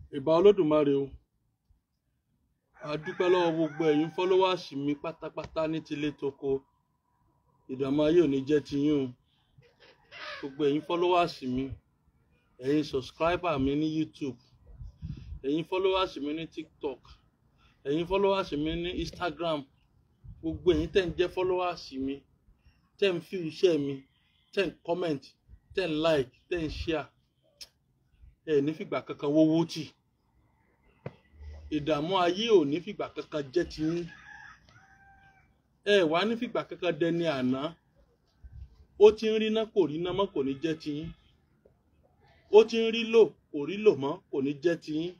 ìbà olódùmarè o a dúpẹ́ lọ́wọ́ gbogbo ẹ̀yin fọ́lọ́wàsì mi pátápátá ní tilé toko ìdààmú ayé ò ní jẹ́ tiyín o gbogbo ẹ̀yin fọ́lọ́wàsì mi ẹ̀yin sọ̀scribà mi ní youtube ẹ̀yin fọ́lọ́wàsì mi ní tiktok ẹ̀yin fọ́lọ́wàsì mi ní instagram gbogbo ẹ̀yin tẹ̀ ń jẹ́ fọ́lọ́wàsì mi tẹ̀ ń fi iṣẹ́ mi tẹ̀ ń comment tẹ̀ ń like tẹ̀ ń share ẹ̀ ní fìgbà kankan wówó tì ìdààmú ayé ò ní fìgbà kankan jẹ́ tiyín ẹ wá ní fìgbà kankan dẹni àná ó ti ń rí ná kò rí ná mọ́ kò ní jẹ́ tiyín ó ti ń rí lò kò rí lò mọ́ kò ní jẹ́ tiyín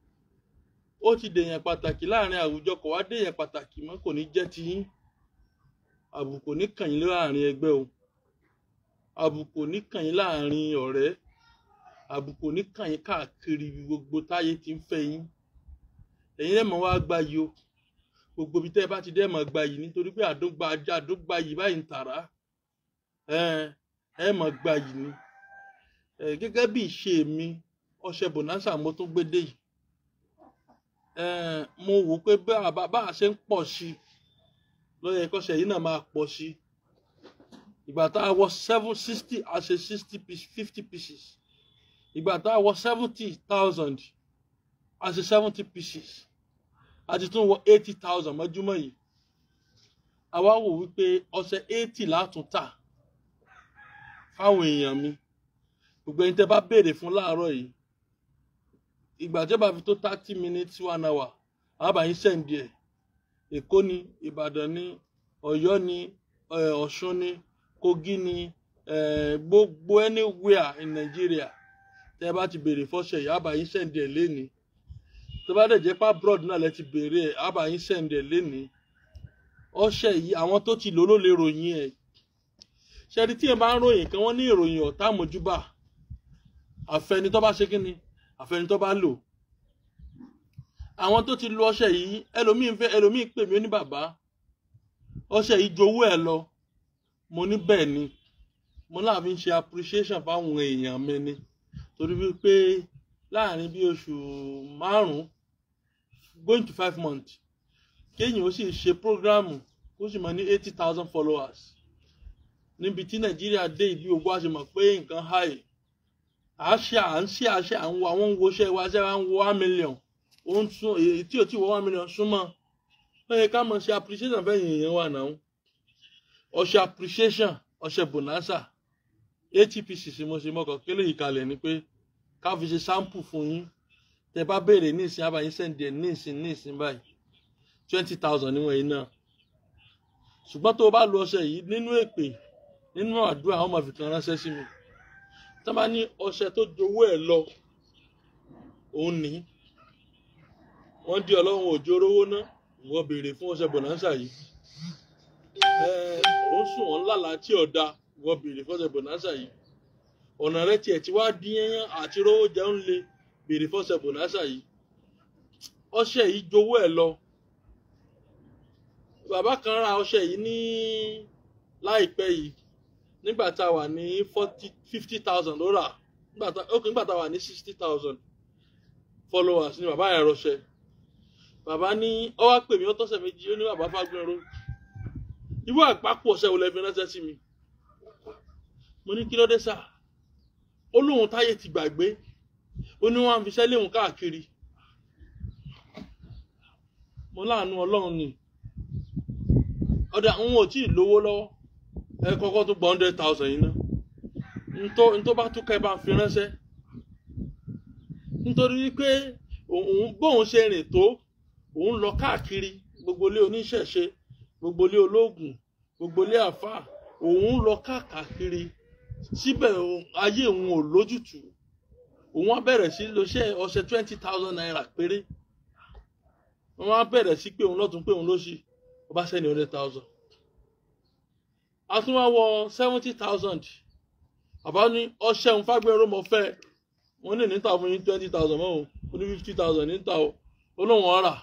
ó ti dèèyàn pàtàkì láàrin àwùjọ kò wá dèèyàn pàtàkì mọ́ kò ní jẹ́ tiyín àbùkù ní kàn yín láàrin ẹgbẹ́ o àbùkù ní kàn yín láàrin ọ̀rẹ́ àbùkù ní kàn yín káàkiri gbogbo táyé ti ń fẹ́ yín ẹ̀yin lẹ́mọ̀ wá gba yìí o gbogbo ibi tẹ́ ẹ bá ti dẹ́ mọ̀ gba yìí nítorí pé àdógba ajá àdógba yìí báyìí ń tàrá ẹ ẹ mọ̀ gba yìí ni ẹ gẹ́gẹ́ bí ìṣe mi ọṣẹ bonanza mo tún gbé dé yìí ẹ mo wò pé bá a bá a ṣe ń pọ̀ sí i lọ́yẹ̀ kọ́ṣẹ́ yìí náà máa pọ̀ sí i ìgbà tá a wọ seven sixty a ṣe sixty fifty pieces ìgbà tá a wọ seventy thousand a ṣe seventy pieces a ti tún wọ eighty thousand mọ́júmọ́ yìí àwa wò wípé ọṣẹ eighty látún tà fáwọn èèyàn mi gbogbo ẹni tẹ́ bá béèrè fún láàárọ̀ yìí ìgbà tí ó bá fi tó thirty minutes one hour àbáyín sẹ́ǹdì ẹ̀ èkó ni ìbàdàn ni ọ̀yọ́ ni ọ̀ṣun ni kogi ni gbogbo anywhere in nigeria tẹ́ bá ti béèrè fọ́ṣẹ yìí àbáyín sẹ́ǹdì ẹ̀ lénìí tó bá dẹ̀ jẹ́ pá broad náà lẹ ti béèrè ẹ̀ àbáyín sẹ́ǹdì ẹ̀ lénìí ọṣẹ yìí àwọn tó ti lò ló lè ròyìn ẹ̀ ṣẹ́ni tí ẹ bá ń ròyìn kan wọ́n ní ìròyìn ọ̀tá àmójúbà àfẹni tó bá ṣe kí ni àfẹni tó bá lò àwọn tó ti lo ọṣẹ yìí ẹlòmíín fẹ́ ẹlòmíín pè mí ó ní bàbá ọṣẹ yìí jowó ẹ lọ mo ní bẹ́ẹ̀ ni mo náà fi ń ṣe appreciation fáwọn èèyàn mi ni torí wípé láàrin bí oṣù márùn-ún going to five months kéèyàn ó sì ṣe prógráàmù ó sì máa ní eighty thousand followers níbi tí nàìjíríà dé ìlú ogbó àti mọ̀ pé nǹkan high à ń ṣe à ń ṣe àṣẹ àwọn àwọn ń woṣẹ́ wa ṣe wa ń wo one million ó ń sún èyí tí ò tí wọ one million súnmọ́ ó yẹ ká mọ̀ ṣe appreciation fẹ́yìn èèyàn wà náà ọṣẹ appreciation ọṣẹ bonanza atpc sì mo ṣe mọ́kàn kélé yìí kalẹ̀ ni pé ká fi ṣe sample fún yín tẹ bá béèrè ní ìsìn àbáyín sẹ́ǹdì ẹ̀ ní ìsìn ní ìsìn báyìí twenty thousand níwọ̀n yìí náà ṣùgbọ́n tó o bá lo ọṣẹ yìí nínú èpè nínú àdúrà àwọn máa fi kan ránṣẹ́ sí mi tá bá ní ọṣẹ tó jowó ẹ̀ lọ òun ní wọ́n di ọlọ́run òjò rówó ná wọ́n béèrè fún ọṣẹ bonanza yìí òun sùn wọ́n lálàá tí ọ̀dà wọ́n béèrè fún ọṣẹ bonanza yìí ọ̀nà rẹ tiẹ̀ tí wàá dín yẹn àti rówó jẹun lé béèrè fún ọṣẹ bonanza yìí ọṣẹ yìí jowó ẹ̀ lọ bàbá kan ra ọṣẹ yìí ní láìpẹ́ yìí nígbà tá a wà ní forty fifty thousand ló rà ok nígbà tá a wà ní sixty thousand followers ni bàbá yẹn rọṣẹ bàbá ní ọ wá pè mí ó tọ́sẹ̀ méjì ó ní bàbá fagbẹ́rún irú àpapọ̀ ọ̀sẹ̀ wo lẹ fi ránṣẹ́ sí mi mo ní kí ló dé sà ó lóun táyé ti gbàgbé ó ní wọn fi sẹ́lẹ̀ òun káàkiri mo láàánú ọlọ́run ni ọ̀dà òun ò tí ì lówó lọ́wọ́ ẹ kọ́kọ́ tó gba hundred thousand yìí ná ntó bá tún ká ẹ bá fi ránṣẹ́ nítorí wípé òun bóun ṣe rìn tó òun lọ káàkiri gbogbo ilé oníṣẹ̀ṣe gbogbo ilé ológun gbogbo ilé àfáà òun lọ káàkiri síbẹ̀ ayé òun ò lójútùú òun á bẹ̀rẹ̀ sí lọ́ṣẹ́ ọṣẹ twenty thousand naira péré wọ́n á bẹ̀rẹ̀ sí pé òun lọ́tún pé òun lóṣì ó bá sẹ́ni hundred thousand a tún wá wọ seventy thousand àbá ní ọṣẹ òun fágbẹ́rún mọ́ fẹ́ wọ́n ní níta fún yín twenty thousand mọ́ o ó ní fifty thousand níta o ó lóun ọ̀rà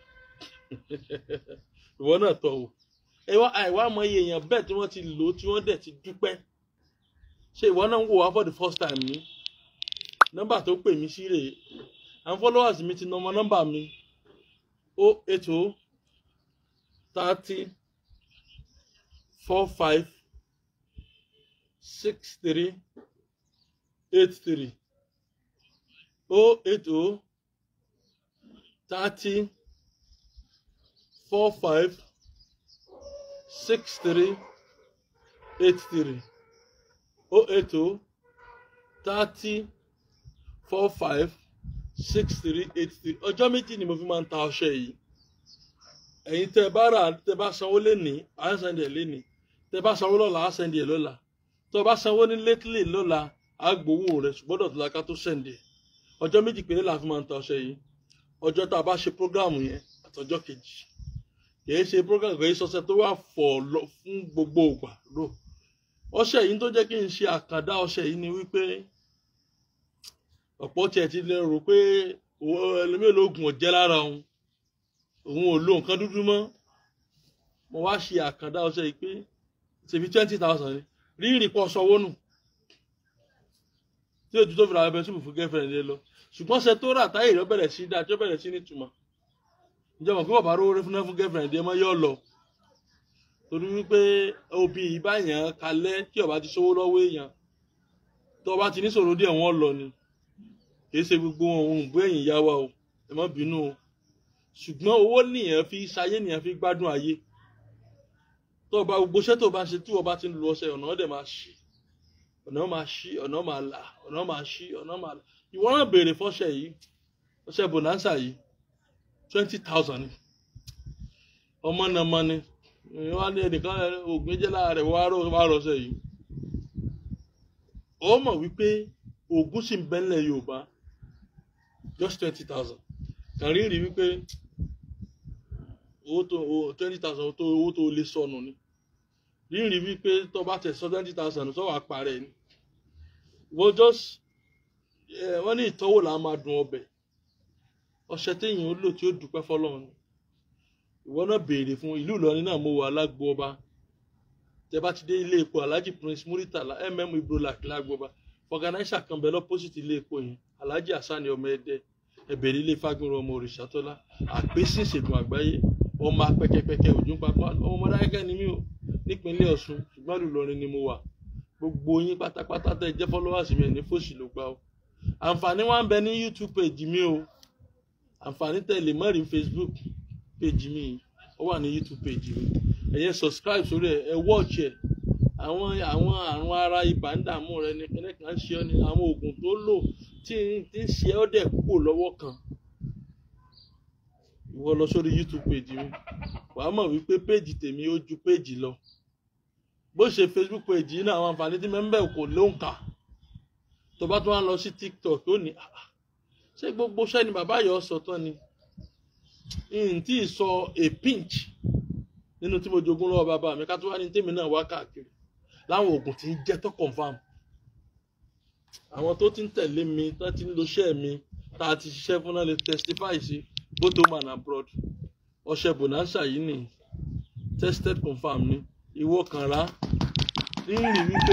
ìwọ náà tọ̀ o ẹwà àìwá mọ iye èèyàn bẹ́ẹ̀ tí wọ́n ti lò ó tí wọ́n dẹ̀ ti dúpẹ́ ṣé ìwọ náà ń wò wá for the first time ní nọ́mbà tó pè mí sí rèé àwọn followers mi ti nà ọmọ nọ́mbà mi o eight o thirty four five six three eight three o eight o thirty four five six three eight three o eight o thirty four five six three eight three ọjọ́ méjì ni mo fi máa ń ta ọṣẹ yìí ẹ̀yin tẹ́ bá rà tẹ́ bá sanwó lénìí à ń sẹ́ndì ẹ̀ lénìí tẹ́ bá sanwó lọ́la à ń sẹ́ndì ẹ̀ lọ́la tó bá sanwó ní lately lọ́la á gbowó rẹ̀ ṣùgbọ́n dọ̀tí la ká tó sẹ́ndì ẹ̀ ọjọ́ méjì péré la fi máa ń ta ọṣẹ yìí ọjọ́ tá a bá ṣe prógráàmù yẹn àtọjọ́ kejì kìí ṣe prógráàmù kìí ṣọṣẹ tó wà fọ̀ lọ fún gbogbo ògbà lò ọṣẹ yìí tó jẹ́ kí n ṣe àkàndá ọṣẹ yìí ni wípé ọ̀pọ̀ tiẹ̀ ti lè rò pé ẹlòmíràn lóògùn ọ̀jẹ́ lára òun òun ò lo nǹkan dúdú mọ́ mo wá ṣe àkàndá ọṣẹ yìí pé ṣèbí twenty thousand ni rírì pọ̀ sanwó nù tí ojú tó fi ra ẹbẹ síbù fún girlfriend yẹn lọ ṣùgbọ́n ṣe tó rà táyé rẹ bẹ̀rẹ̀ sí dáa tí ó bẹ̀rẹ̀ sí ní ìtumọ̀ ìjọba kí bàbá rówó fún fún girlfriend yẹn mọ́ yọ lọ torí wípé òbí ìbáyàn kalẹ̀ tí ọba ti ṣòwò lọ́wọ́ èèyàn tó ọba ti ní sọ̀rọ̀ díẹ̀ wọ́n lọ ni kìí ṣe gbogbo ohun ìbú ẹ̀yìn ìyá wa o ẹ má bínú o ṣùgbọ́n owó nìyẹn fi ṣayé nìyẹn fi gbádùn ayé tó ọba gbogbo iṣẹ́ tó bá ṣe tí ọba ti ń lu ọṣẹ ọ̀nà ọ̀dẹ̀ máa ṣí ọ̀nà máa ṣí ọ̀nà máa là ọ̀nà máa ṣí ọ̀nà máa là ìwọ náà béèrè fọ́ṣẹ yìí ọṣẹ bonanza yìí twenty thousand ni ọmọ náà mọ ni wọn á ní ẹnìkan ògùn jẹ́ lára rẹ̀ wá rọṣẹ yìí ó mọ̀ wípé ògùn sì ń bẹ́ńlẹ̀ Yorùbá just twenty thousand kàn rí rí wípé owó tó twenty thousand owó tó lè sọnù ni rí rí wípé tó bá tẹ̀ sọ twenty thousand tó wà parẹ́ ni wọ́n just wọ́n ní ìtọ́wò là á máa dùn ọbẹ̀ ọṣẹ téèyàn ó lò tí ó dúpẹ́ fọlọ́run ìwọ náà béèrè fún ìlú Ìlọrin náà mo wà alágbó ọba tẹ bá ti dé ilé epo Alhaji Prince Muritala mm Ibrolak lágbó ọba fọgànáísà kan bẹ lọ́pọ́sìtì ilé epo yẹn Alhaji Hassani ọmọ ẹdẹ ẹbẹ̀rẹ̀ ilé fagbọ̀n ọmọ Òrìṣàtọ́lá àpèsè ìṣègùn àgbáyé ọmọ apẹkẹpẹkẹ òjò pápá ọmọ ọmọdáyẹkẹ ni mí o nípínlẹ̀ Ọ̀ṣun ṣùgbọ́n ìlú Ìlọrin ni mo wà gbogbo yín pátápátá tẹ jẹ́ followers mi ní fòṣì ló gbà o àǹfààní wa ń bẹ ní YouTube page mi o àǹfààní tẹ̀lé mọ́rin Facebook page mi ó wà ní YouTube page mi ẹ̀yẹ subscribe sórí ẹ̀ ẹ̀ watch ẹ̀ àwọn àwọn àrùn ara ibà ń dààmú rẹ ní kíní kan ṣe ọ ní àwọn oògùn tó lò tí tí ń ṣe ọ́ dẹ̀ kúrò lọ́wọ́ kan ìwọ lọ sórí YouTube page mi wàá mọ̀ wípé page tèmi ó ju page lọ bó ṣe Facebook page yìí náà àwọn àǹfààní tí mẹ́ńbẹ̀ kò lóǹkà tó bá tún wá lọ sí TikTok ó ní ṣé gbogbo sẹ́ni bàbá yọ sọ tán ni n tí ì sọ a pinch nínú tí mo jogún lọ́wọ́ bàbá mi ká tó wá ní tèmi náà wá káàkiri láwọn oògùn tí ń jẹ́ tó confam àwọn tó ti ń tẹ̀lé mi tó ti ń lo iṣẹ́ mi tá a ti ṣiṣẹ́ fún náà lè testify sí both home and abroad ọṣẹ bonanza yìí ni tested confam ni ìwọ kan rà rírì wípé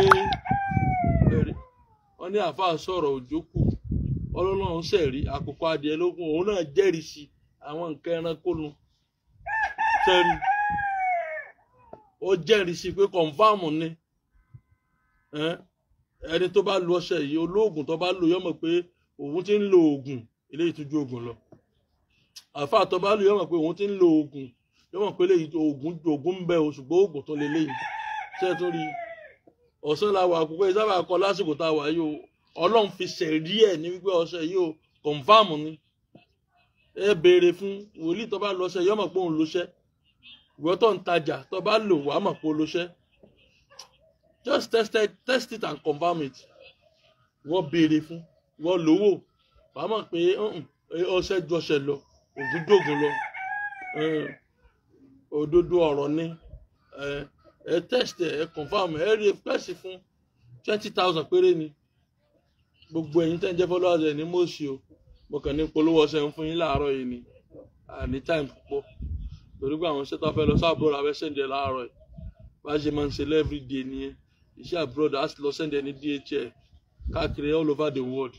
wọ́n ní àáfàá sọ̀rọ̀ òjò kù ọlọ́run sẹ̀rí àkókò adìẹ lógún òun náà jẹ́rìí sí àwọn nǹkan ẹranko nu sẹ́rí ó jẹ́rìí sí pé kọ̀ǹfàmù ni ẹni tó bá lu ọṣẹ yìí olóògùn tó bá lò yọmọ pé òun ti ń lo oògùn eléyìí tó ju oògùn lọ àáfàá tó bá lò yọmọ pé òun ti ń lo oògùn yọmọ pé eléyìí oògùn oògùn ń bẹ o ṣùgbọ́n oògùn tó lé léyìí ṣé tó rí ọ̀sán la wà àkókò ìsábà kọ lásìkò tá a wà yìí o ọlọ́run fi ṣẹ̀rí ẹ̀ ní wípé ọṣẹ yìí o kọ̀ǹfàmù ni ẹ béèrè fún wòlíì tó bá lọ ọṣẹ yọmọ pé òun lọṣẹ ìwọ tó ń tajà tó bá lò wàá mọ̀ pé ó lọṣẹ just test it test it and confirm it ìwọ béèrè fún ìwọ lówó wàá mọ̀ pé ọṣẹ ju ọṣẹ lọ ògùn dògùn lọ òdodo ọ̀rọ̀ ni ẹ test ẹ confirm ẹ rí pẹ́sì fún twenty thousand péré ni gbogbo ẹ̀yin tẹ́ ń jẹ́ followers ẹ̀ ní mọ̀ọ́sì o mo kàn ní polówó ọṣẹ ń fún yín láàárọ̀ yìí ni àní time púpọ̀ torí pé àwọn iṣẹ́ tó fẹ́ lọ sí abroad abẹ́ sẹ́ndẹ̀ láàárọ̀ yìí bá ṣe máa ń ṣe every day nìyẹn iṣẹ́ abroad á sì lọ sẹ́ndẹ̀ ní DHL káàkiri all over the world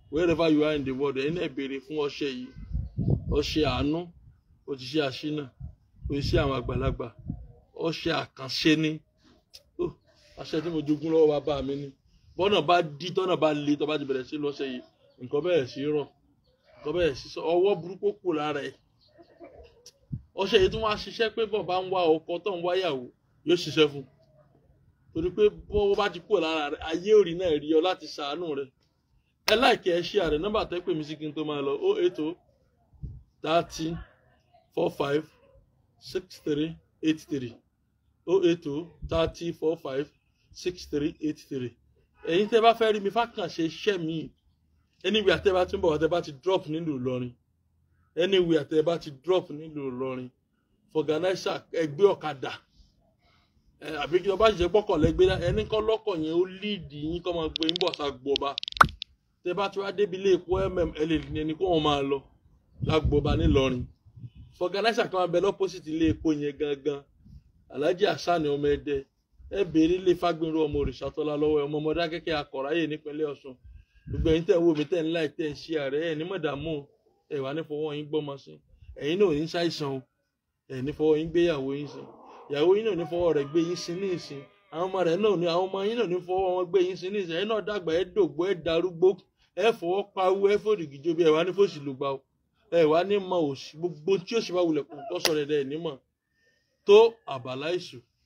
wherever you are in the world ẹ̀yin náà béèrè fún ọṣẹ yìí ọṣẹ àánú òṣìṣẹ́ àṣínà òṣìṣẹ́ àwọn àgbàlagbà ọṣẹ àkànṣe ni Oh, àṣẹ tí mo jogún lọ́wọ́ bàbá mi ni bọ́nà bá dí tọ́nà bá le tọ́ bá ti bẹ̀rẹ̀ sí lọ́ṣẹ yìí nǹkan bẹ̀rẹ̀ sí rọ̀ nǹkan bẹ̀rẹ̀ sí sọ ọwọ́ burúkú kù lára ẹ̀ ọṣẹ yìí tún wá ṣiṣẹ́ pé bọ̀ bá ń wá ọkọ tó ń wáyàwó yóò ṣiṣẹ́ fún un torí pé bọ́wọ́ bá ti kúrò lára rẹ̀ ayé òrì náà rí ọ láti ṣàánú rẹ̀ ẹ láìkẹ́ ẹ ṣí àrẹ nọ́mbà tẹ́ pè mí sí kí n tó máa lọ ó ètò thirty four five six three eight three ó ètò thirty four five six three eight three ẹ̀yin tẹ́ bá fẹ́ rí mi fákànṣe iṣẹ́ mi anywhere tẹ́ bá ti ń bọ̀ wá tẹ́ bá ti drop nílùú Ìlọrin anywhere tẹ́ bá ti drop nílùú Ìlọrin fọgànáísà ẹgbẹ́ ọ̀kadà ẹ àbí kí ọba ṣiṣẹ́ pọ́kàn lẹ́gbẹ́ ẹni kọ́ lọ́kọ̀ yẹn ó líìdì yín kọ́ máa gbé yín bọ̀ ṣàgbọ́ba tẹ bá ti wá débi ilé epo mm ẹ lè ní ẹni kó wọn máa lọ ṣàgbọ́ba nílọrin fọgànáísà kan máa bẹ lọ́pọ̀sìtì ilé epo yẹn gangan alhaji asani ọmọ ẹdẹ ẹ béèrè ilé fagbinru ọmọ òrìṣàtọ́lá lọ́wọ́ ọmọ ọmọdé akẹ́kẹ́ akọ̀ráyè nípínlẹ̀ ọ̀ṣun gbogbo ẹ̀yin tẹ̀ ń wò mí tẹ̀ ń láì tẹ̀ ń ṣí ààrẹ ẹ̀ ní mọ̀dàmú ẹ̀ wà ní fọwọ́ yín gbọ́mọ sí ẹ̀yin náà ò ní ṣàìsàn o ẹ̀ ní fọwọ́ yín gbéyàwó yín sí ìyàwó yín náà ní fọwọ́ rẹ̀ gbé yín sí ní ìsìn àwọn ọmọ rẹ̀ náà ní àwọn ọmọ yín náà ní fọwọ́ wọn gbé yín sí ní ìsìn ẹ̀yin náà dàgbà ẹ̀ dògbò ẹ̀ darúgbó ẹ̀ fọwọ́ pawú ẹ̀ fòdìgìjọ bí ẹ̀ wá ní fòsì lùgbà o ẹ̀ wá ní mọ òsì gbogbo tí ó sì bá wulẹ̀ kó kọ́sọ̀ rẹ̀ dẹ̀ ní mọ̀ tó àbàlá ìṣù